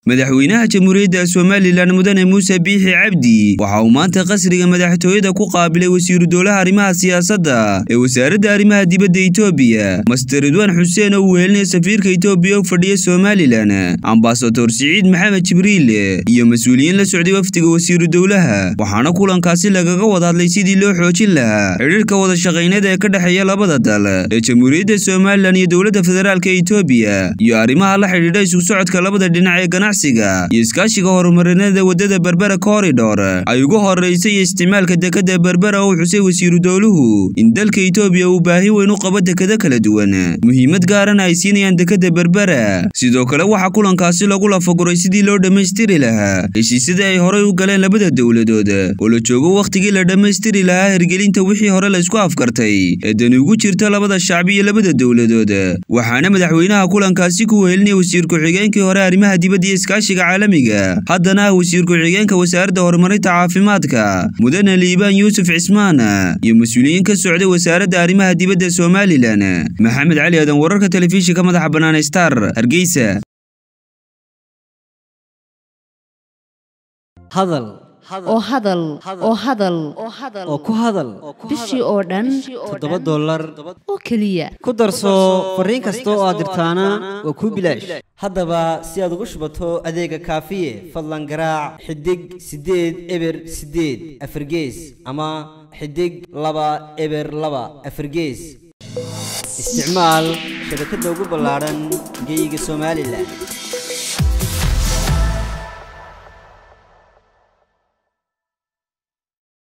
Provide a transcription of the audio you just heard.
madaxweynaha jamhuuriyadda somalilan mudane muuse biixi cabdi waxa uu maanta qasriga madaxtooyada ku qaabilay wasiiru dowlaha arrimaha siyaasadda ee wasaaradda arrimaha dibadda etoobiya master ridwaan xuseen oo uu wehelinaya safiirka etoobiya u fadhiya somalilan ambasador siciid maxamed jibriil iyo mas-uuliyiin la socday wafdiga wasiiru dowlaha waxaana kulankaasi lagaga wada hadlay sidii loo xoojin lahaa xidhiirka wada shaqayneed ee ka dhexeeya labada dal ee jamhuuriyadda somalilan iyo dowladda federaalka etoobiya iyo arrimaha la xidhiidha isu socodka labada dhinac ee ganacsiga iyo iskaashiga horumarineeda waddada berbera koridhor ay ugu horeysay isticmaalka dekadda berbera oo xusay wasiiru dowluhu in dalka etoobiya uu baahi weyn u qabo dekado kala duwan muhiimad gaarana ay siinayaan dekadda berbera sidoo kale waxaa kulankaasi lagu lafaguray sidii loo dhammaystiri lahaa heshiisyadii ay horey u galeen labada dowladood oo la joogo wakhtigii la dhammaystiri lahaa hirgelinta wixii hore la isku afkartay ee dani ugu jirta labada shacbi iyo labada dowladood waxaana madaxweynaha kulankaasi ku wehelinaya wasiir ku-xigeenkii hore arrimaha dibadda iyo iskaashiga caalamiga haddana ah wasiir ku-xigeenka wasaaradda horumarinta caafimaadka mudane liibaan yuusuf cismaan iyo mas-uuliyiin ka socday wasaaradda arrimaha dibadda somalilan maxamed cali aadan wararka telefishinka madaxa bannaan star hargeysa hadal oo hadal oo hadal oo ku hadal bishii oo dhan toddoba dollar oo keliya ku darso fariin kasta oo aad dirtaana waa kuu bilaash haddaba si aad ugu shubato adeega kaafiye fadlan garaac xidig siddeed eber siddeed afargees ama xidig laba eber laba afargees isticmaal shabakadda ugu ballaadhan geyga somalilan